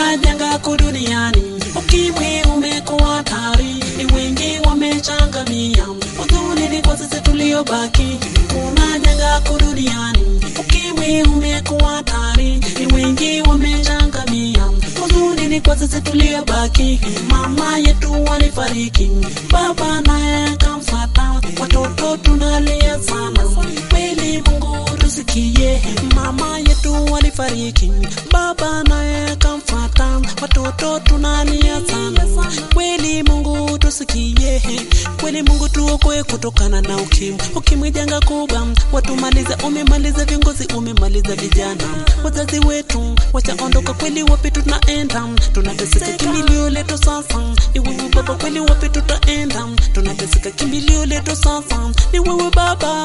Kuna janga kuu duniani, ukimwi umekuwa hatari, ni wengi wamechangamia, huzuni ni kwa sisi tuliobaki. Kuna janga kuu duniani, ukimwi umekuwa hatari, ni wengi wamechangamia, huzuni ni kwa sisi tuliobaki. Mama yetu walifariki, baba naye kamfata, watoto tunalia sana, kweli Mungu tusikie. Mama yetu walifariki, baba naye kamfata, watoto tunalia sana, kweli Mungu tusikie. Kweli Mungu tuokoe kutokana na ukimwi. Ukimwi janga kubwa, watumaliza, umemaliza viongozi, umemaliza vijana, wazazi wetu wachaondoka, kweli wapi tunaenda? Tunateseka, kimbilio letu sasa ni wewe baba, kweli wapi tutaenda? Tunateseka, kimbilio letu sasa ni wewe baba.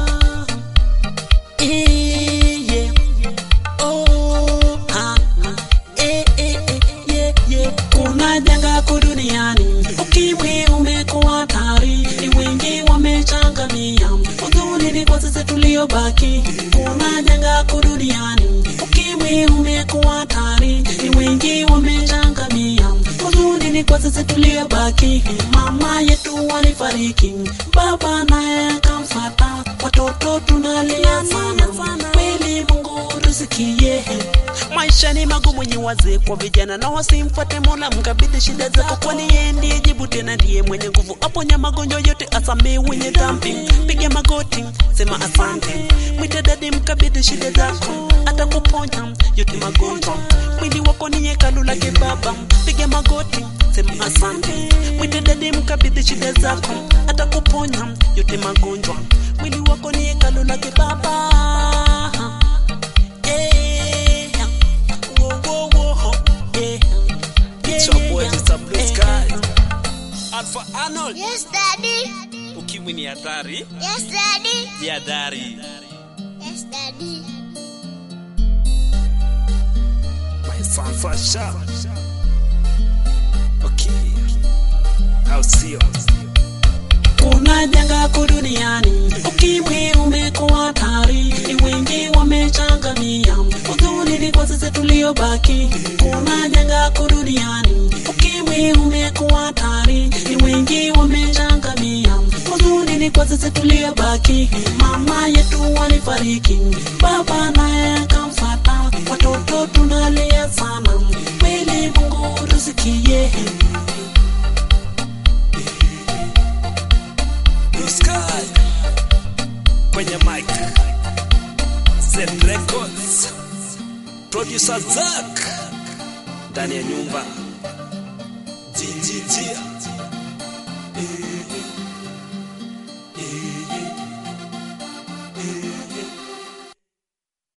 Eh, yeah. Oh, ah, ah. Eh, eh, eh, yeah, yeah. Kuna janga kuu duniani, ukimwi umekuwa hatari, ni wengi wamechangamia, huzuni ni kwa sisi tuliobaki. Kuna janga kuu duniani, ukimwi umekuwa hatari, ni wengi wamechangamia, huzuni ni kwa sisi tuliobaki. Mama yetu walifariki, baba naye kamfata, watoto tunalia sana, kweli Mungu tusikie. Maisha ni magumu, nyi wazee kwa vijana, na wasimfuate Mola, mkabidhi shida zako, kwani yeye ndiye jibu, tena ndiye mwenye nguvu, aponya magonjwa yote, asamee wenye dhambi. Piga magoti, sema asante, mwite dadi, mkabidhi shida zako, atakuponya yote magonjwa. Mwili wako ni hekalu lake Baba, piga magoti, sema asante, mwite dadi, mkabidhi shida zako, atakuponya yote magonjwa. Mwili wako ni hekalu lake Baba. Yeah. Whoa, whoa, whoa. Yeah. It's your boy Mr. Blue Sky. Alpha Arnold. Yes, Daddy. Ukimwi ni hatari, Yes, Daddy. jihadhari. Yes, Daddy. My fanfasha. Okay. I'll see you. Kuna janga kuu duniani, ukimwi umekuwa hatari, ni wengi wamechangamia, huzuni ni kwa sisi tuliobaki. Kuna janga kuu duniani, ukimwi umekuwa hatari, ni wengi wamechangamia, huzuni ni kwa sisi tuliobaki. Mama yetu walifariki, baba naye kamfata, watoto tunalia sana, kweli Mungu tusikie. Blue Sky. Kwenye mic. Z Records. Producer Zack. Ndani ya nyumba. GGG.